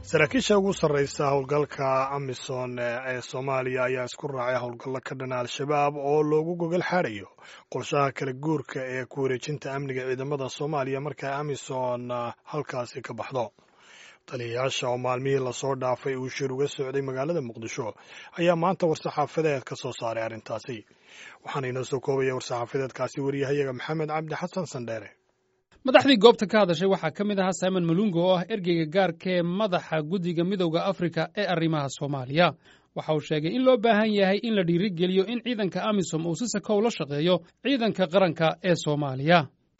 saraakiisha ugu sarraysa howlgalka amisom ee soomaaliya ayaa isku raacay howlgallo ka dhana al-shabaab oo loogu gogol xaadhayo qorshaha kala guurka ee ku wareejinta amniga ciidamada soomaaliya marka amisom halkaasi ka baxdo taliyayaasha oo maalmihii lasoo dhaafay uu shir uga socday magaalada muqdisho ayaa maanta war-saxaafadeed ka soo saaray arrintaasi waxaana inoo soo koobaya war-saxaafadeedkaasi wariyahayaga maxamed cabdi xasan sandheere madaxdii goobta ka hadashay waxaa ka mid ahaa simon malungo oo ah ergeyga gaarka ee madaxa guddiga midowda afrika ee arrimaha soomaaliya waxa uu sheegay in loo baahan yahay in la dhiirigeliyo in ciidanka amisom uu si sakow la shaqeeyo ciidanka qaranka ee soomaaliya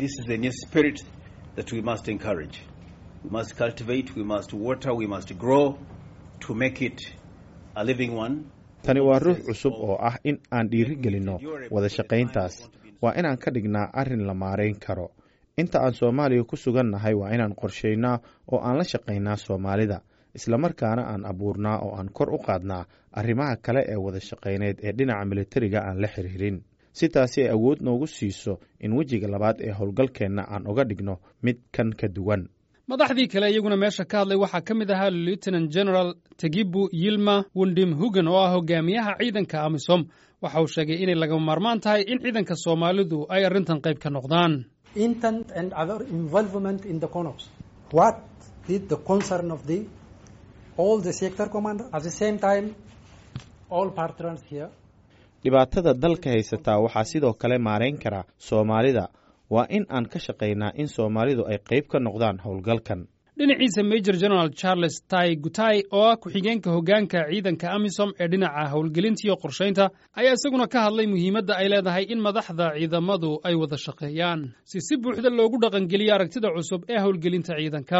tani waa ruux cusub oo ah in aan dhiirigelinno wada shaqayntaas waa inaan ka dhignaa arrin la maarayn karo inta aan soomaaliya ku sugan nahay waa inaan qorshaynaa oo aan la shaqaynaa soomaalida islamarkaana aan abuurnaa oo aan kor u qaadnaa arrimaha kale ee wada shaqayneed ee dhinaca militariga aan la xiriirin si taasi ay awood noogu siiso in wejiga labaad ee howlgalkeenna aan uga dhigno mid kan ka duwan madaxdii kale iyaguna meesha ka hadlay waxaa ka mid ahaa lieutenant general tegibu yilma wundim hugan oo ah hogaamiyaha ciidanka amisom waxa uu sheegay inay lagama maarmaan tahay in ciidanka soomaalidu ay arrintan qayb ka noqdaan intent and other involvement in the CONOPS. What is the concern of the all the sector commander? At the same time, all partners here. dhibaatada dalka haysataa waxaa sidoo kale maarayn kara soomaalida waa in aan ka shaqaynaa in soomaalidu ay qayb ka noqdaan howlgalkan dhinaciisa major general charles tai gutai oo ah ku-xigeenka hoggaanka ciidanka amisom ee dhinaca howlgelinta iyo qorshaynta ayaa isaguna ka hadlay muhiimadda ay leedahay in madaxda ciidamadu ay wada shaqeeyaan si si buuxda loogu dhaqangeliyo aragtida cusub ee howlgelinta ciidanka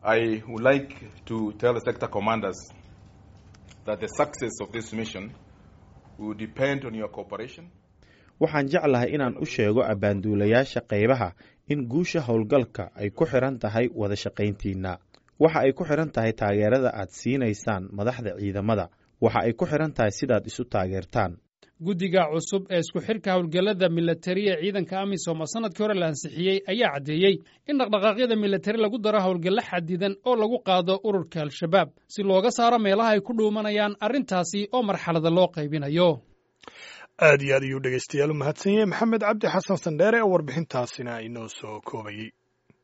waxaan jeclahay inaan u sheego abbaanduulayaasha qaybaha in guusha howlgalka ay ku xidhan tahay wada shaqayntiinna waxa ay ku xidhan tahay taageerada aad siinaysaan madaxda ciidamada waxa ay ku xidhan tahay sidaad isu taageertaan guddiga cusub ee isku xidhka howlgallada milatari ee ciidanka amisom oo sannadkii hore la ansixiyey ayaa caddeeyey in dhaqdhaqaaqyada milatari lagu daro howlgallo xadidan oo lagu qaado ururka al-shabaab si looga saaro meelaha ay ku dhuumanayaan arrintaasi oo marxalada loo qaybinayo aad iyo aad ayuu dhegeystayaal u mahadsan yahay maxamed cabdi xasan sandheere oo warbixintaasina inoo soo koobayey